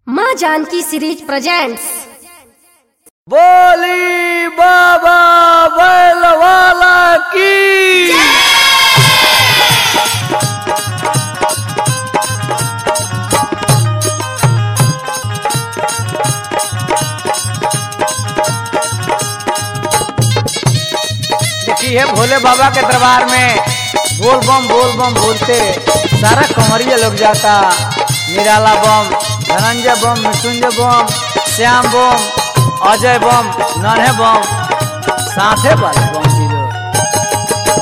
माँ Janaki series presents बोली बाबा बैल वाला की देखिए भोले बाबा के दरबार में बोल बम बोल बम बोलते सारा कमरिया लोग जाता निराला बम धनंजय बम मृत्युंजय बम श्याम बम अजय बम नन्हे बम साथे वाले बम भी लोग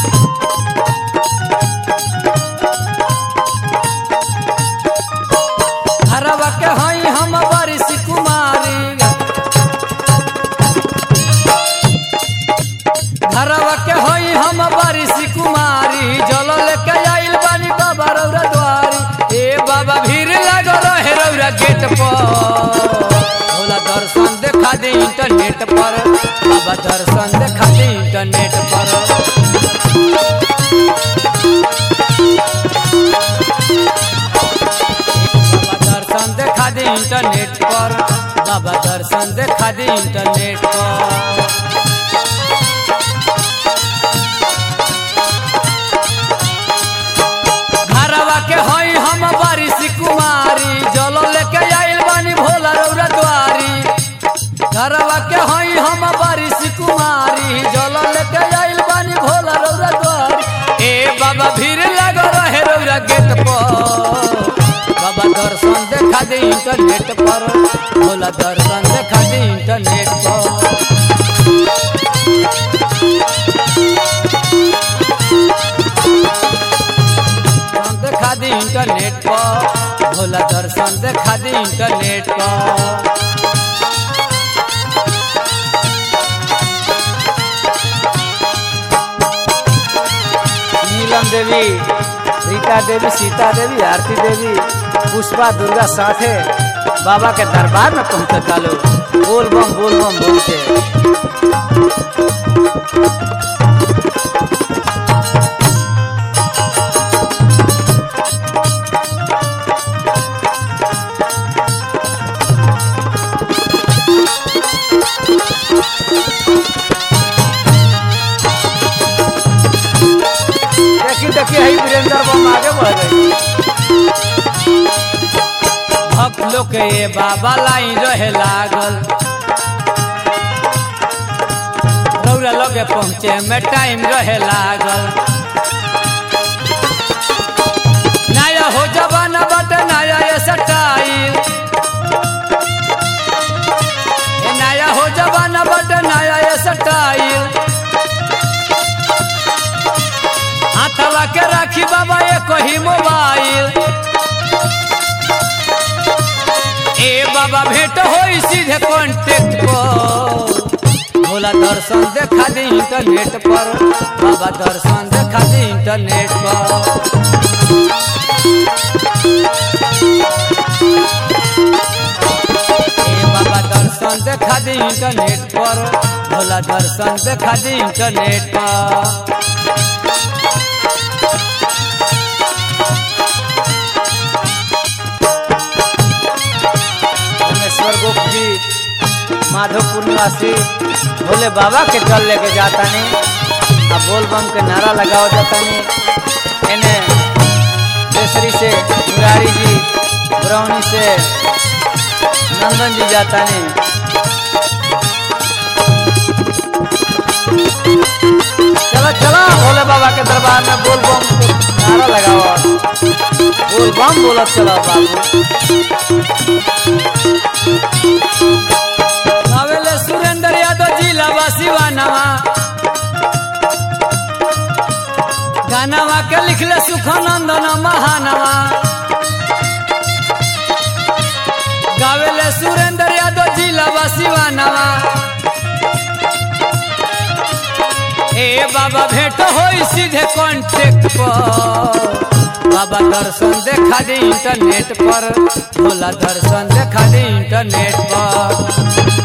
हरवा के हई हम बारिश कुमारी घरवा के हई हम बारिश कुमारी जल लेके आइल बानी बाबा रौरा द्वारी ए बाबा भीड़ लग रहे रौरा गेट पर भोला दर्शन देखा दे इंटरनेट पर बाबा दर्शन देखा दे इंटरनेट पर बाबा दर्शन देखा दे इंटरनेट पर बाबा दर्शन देखा दे इंटरनेट पर घरवा के हई हम बारिश कुमारी जल लेके आइल बानी भोला रौरा द्वारी घरवा के हई हम बारिश कुमारी जल लेके आइल बानी भोला रौरा द्वारी ए बाबा भीड़ लग रहे रौरा गेट पर बाबा दर्शन देखा दे इंटरनेट पर भोला दर्शन देखा दे इंटरनेट पर दर्शन देखा दी इंटरनेट पर भोला दर्शन देखा दी इंटरनेट पर नीलम देवी रीता देवी सीता देवी आरती देवी पुष्पा दुर्गा साथे बाबा के दरबार में पहुंचता लोग बोल बम बोल बम बोलते देखी देखी है वीरेंद्र बम आगे बढ़ गई भक्त लोग के ये बाबा लाइन रहे लागल रौरा लगे पहुँचे में टाइम रहे लागल नया हो जवाना बटे नया ये सटाइल ए नया हो जवाना बटे नया ये सटाइल हाथवा के राखी बाबा ये कही मोबाइल ए बाबा भेंट होई सीधे कांटेक्ट पर भोला दर्शन देखा दे इंटरनेट पर बाबा दर्शन देखा दे इंटरनेट पर ए बाबा दर्शन देखा दे इंटरनेट पर भोला दर्शन देखा दे इंटरनेट पर रामेश्वर गुप्त जी माधोपुर निवासी भोले बाबा के जल लेके जाता नहीं अब बोल बम के नारा लगाओ जाता नहीं इन्हें केसरी से मुरारी जी ब्रौनी से नंदन जी जाता नहीं चलो चलो भोले बाबा के दरबार में बोल बम के नारा लगाओ बोल बम बोलो चलो बाबू नवेले सुरेंद्र यादव जिला वासीवानवा गानवा के लिखले सुखानंदन महानवा गावेले सुरेंद्र यादव जिला वासीवानवा ए बाबा भेंट होई सीधे कांटेक्ट पर बाबा दर्शन देखा दे इंटरनेट पर भोला दर्शन देखा दे इंटरनेट पर